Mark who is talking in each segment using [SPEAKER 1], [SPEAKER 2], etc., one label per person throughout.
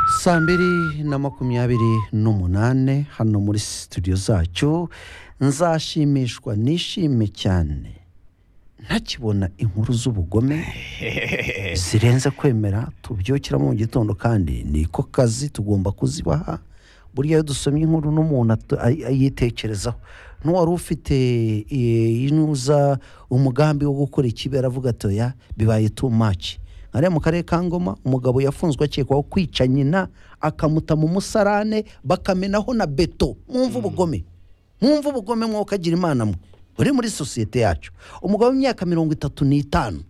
[SPEAKER 1] saa mbiri na makumyabiri n'umunane hano muri studio zacu nzashimishwa nishime cyane ntakibona inkuru z'ubugome zirenze kwemera tubyukiramo mu gitondo kandi niko kazi tugomba kuzibaha burya iyo dusomye inkuru n'umuntu atu- ay- ayitekerezaho n'uwari ufite eh, inuza umugambi wo gukora ikibera avuga ati oya bibaye too much hariya mu karere ka ngoma umugabo yafunzwe akekwaho kwica nyina akamuta mu musarane bakamenaho na beto mwumva ubugome mwumva ubugome mwokagira imana mwe buri muri sosiyete yacu umugabo w'imyaka mirongo itatu n'itanu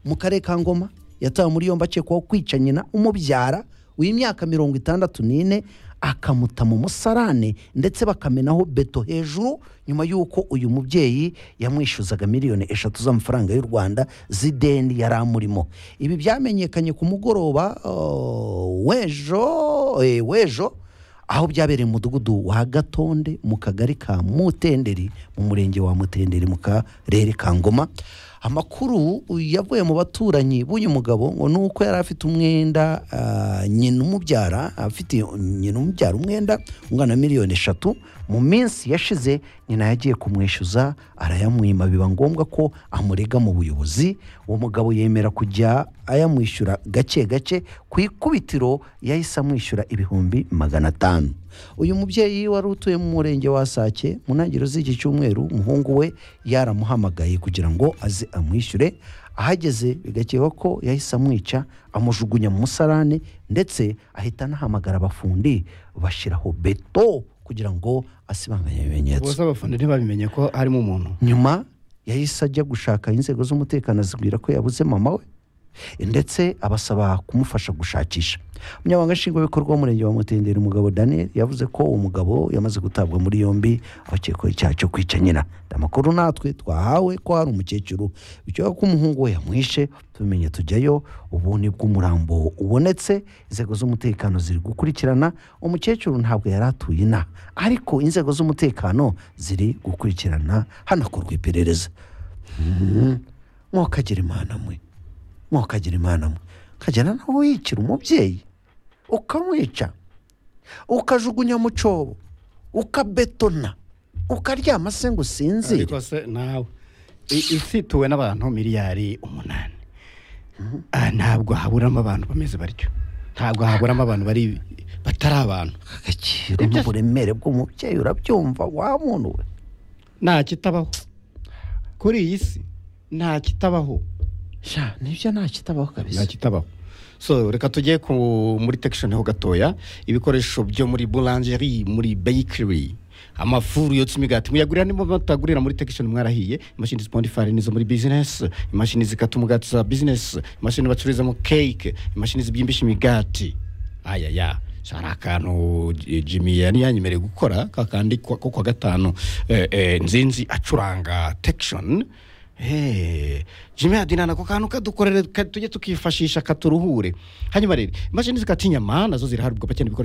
[SPEAKER 1] mu karere ka ngoma yatawe muri yombi akekwaho kwica nyina umubyara w'imyaka mirongo itandatu n'ine akamuta mu musarane ndetse bakamenaho beto hejuru nyuma y'uko uyu mubyeyi yamwishyuzaga miliyoni eshatu z'amafaranga y'u rwanda z'ideni yari amurimo ibi byamenyekanye ku mugoroba oh, w'ejo eh, w'ejo aho byabereye umudugudu wa gatonde mu kagari ka mutenderi mu murenge wa mutenderi mu karere ka ngoma amakuru yavuye mu baturanyi b'uyu mugabo ngo ni uko yari afite umwenda ah, nyina umubyara afite nyina umubyara umwenda ungana na miliyoni eshatu mu minsi yashize nyina yagiye kumwishyuza arayamwima biba ngombwa ko amurega mu buyobozi uwo mugabo yemera kujya ayamwishyura gake gake ku ikubitiro yahise amwishyura ibihumbi magana atanu uyu mubyeyi wari utuye mu murenge wa sake mu ntangiriro z'iki cyumweru umuhungu we yaramuhamagaye kugira ngo aze amwishyure ahageze bigakekwa ko yahise amwica amujugunya mu musarane ndetse ahita anahamagara abafundi bashyiraho beto kugira ngo asibanganye ibimenyetso
[SPEAKER 2] bose abafana ntibabimenye ko harimo umuntu
[SPEAKER 1] nyuma yahise ajya gushaka inzego z'umutekano azibwira ko yabuze mama we ndetse abasaba kumufasha gushakisha umunyamabanga nshingwabikorwa w'umurenge wa mutendera umugabo daniel yavuze ko uwo mugabo yamaze gutabwa muri yombi abakekwaho icyaha cyo kwica nyina amakuru natwe twahawe ko hari umukecuru bikekwa ko umuhungu we yamwishe tubimenye tujyayo ubu nibwo umurambo ubonetse inzego z'umutekano ziri gukurikirana umukecuru ntabwo yari atuye inaha ariko inzego z'umutekano ziri gukurikirana hanakorwa iperereza Mhm. mwokagira imana mwe mwokagira imana mwe ukagenda nawe wiyicira umubyeyi ukamwica ukajugunya mu cyobo ukabetona ukaryama se ngo usinzire
[SPEAKER 2] ariko se nawe i- ifituwe n'abantu miliyari umunani Ah, ntabwo haburamo abantu bameze batyo ntabwo haburamo abantu bari batari abantu
[SPEAKER 1] agaciro n'uburemere bw'umubyeyi urabyumva wa muntu we
[SPEAKER 2] nta kitabaho kuri iyi si nta kitabaho
[SPEAKER 1] sha nibyo nta kitabaho kabisa
[SPEAKER 2] nta kitabaho so reka tujye ku muri tekishoni ho gatoya ibikoresho byo muri buranjeri muri beyikiri amafuru yotsa imigati muyagurira nimo batagurira muri tekishoni mwarahiye imashini zipondifari nizo muri bizinesi imashini zikata umugati za bizinesi imashini bacururizamo keke imashini zibyimbisha imigati ayaya hari akantu J- jimmy yari yanyemereye gukora kakandi ko ko kwa gatanu eh, eh, nzinzi acuranga tekishoni Hey, Jimmy Adina nako kantu kadukorere ka- tujye tukifashisha katuruhure hanyuma rero imashini zikata inyama nazo ziraharugwa cyane ibikoresho